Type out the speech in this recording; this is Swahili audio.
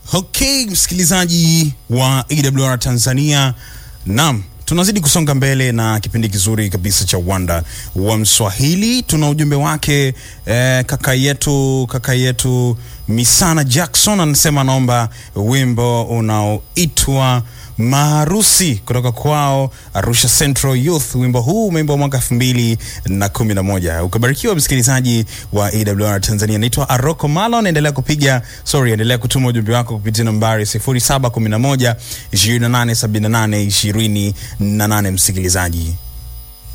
Okay, msikilizaji wa AWR Tanzania, naam, tunazidi kusonga mbele na kipindi kizuri kabisa cha Uwanda wa Mswahili. Tuna ujumbe wake eh, kaka yetu kaka yetu Misana Jackson anasema anaomba wimbo unaoitwa Maharusi kutoka kwao Arusha Central Youth. Wimbo huu umeimbwa mwaka elfu mbili na kumi na moja. Ukabarikiwa msikilizaji wa AWR Tanzania. Naitwa Aroko Malon, endelea kupiga sorry, endelea kutuma ujumbe wako kupitia nambari 0711 2878 28 msikilizaji.